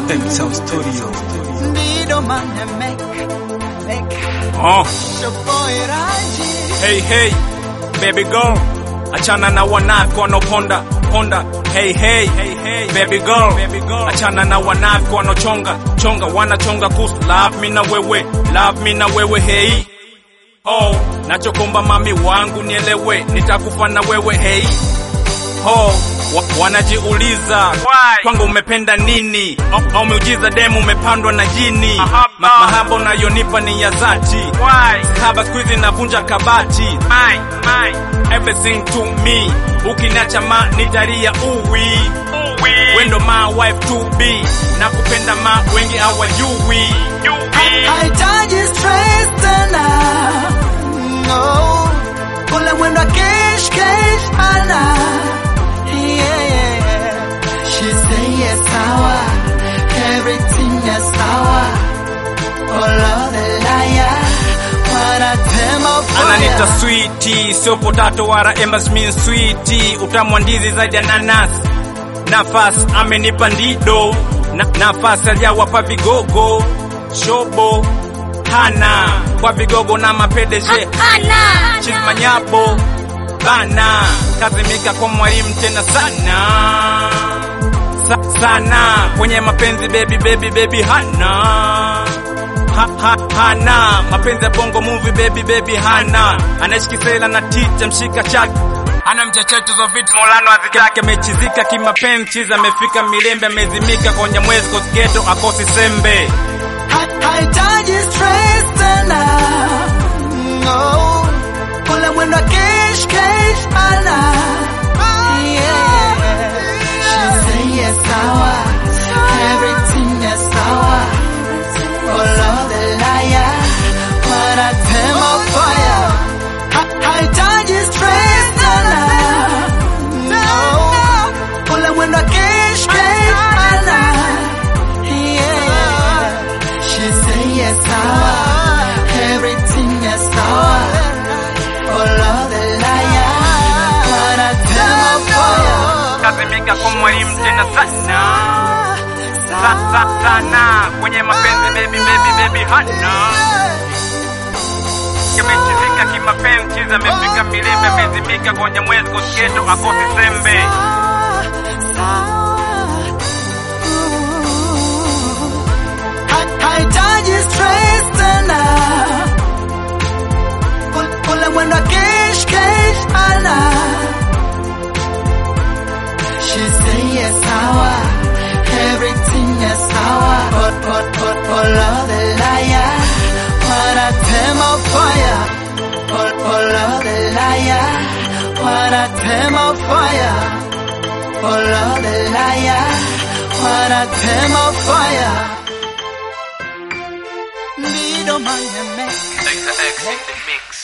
M Sound Studio. Ndido mane make, make Oh, your boy Raji. hey hey, baby girl, achana na wanafiki wanaoponda ponda. Hey hey, hey hey, baby girl, baby girl, achana na wanafiki wanaochonga chonga, wanachonga kuhusu love me na wewe, love me na wewe. Hey oh, nachokomba mami wangu nielewe, nitakufa na wewe. Hey oh, wa, wanajiuliza kwangu umependa nini? Au, au miujiza demu umepandwa na jini? Ma, mahaba unayonipa ni ya dhati, haba siku hizi navunja kabati. Everything to me, ukiniacha ma nitaria uwi wendo ma wife to be, na kupenda ma wengi hawajui. Haitaji stress tena. No. Ule mwendo wa kesh kesh ana. Yeah, yeah. She say yes sawa. Everything is sawa. All of the liar. Wanatema ananita fire. switi sio potato wala embarrassment switi utamu wa ndizi za jananas nafasi amenipa ndido na, nafasi alijawapa vigogo shobo hana kwa vigogo na mapedeje chismanyabo bana kazimika kwa mwalimu tena sana Sa, sana kwenye mapenzi baby baby baby hana ha, ha, hana mapenzi ya bongo movie baby baby hana anaishi kisela na ticha mshika chake ana mchecheto za vitu molano azitake amechizika kimapenzi chiza amefika milembe amezimika kwenye mwezi kosketo akosi sembe Ha- Haitaji stress tena. No. Ule mwendo wa kesh kesh ana. Yeah. She say yes sawa. Everything is sawa. All of the liar. Wanatema fire. Ha- Haitaji stress tena. No. Ule mwendo wa kesh kesh ana. Yeah. She say yes sawa. Everything is sawa. All of the liar. Wanatema fire. kazimika kwa mwalimu tena sana sa, sa, sana kwenye mapenzi baby baby baby hana kamechizika kimapenzi chiza amefika milembe amezimika kwenye mwezi kosketo akosi sembe Haitaji stress tena. Ul- Ule mwendo wa kesh kesh ana. She say yes sawa. Everything is sawa. All, all, all, all of the liar. Wanatema fire. All, all of the liar. Wanatema fire. All of the liar. Wanatema fire. Need a man to make. X in the mix.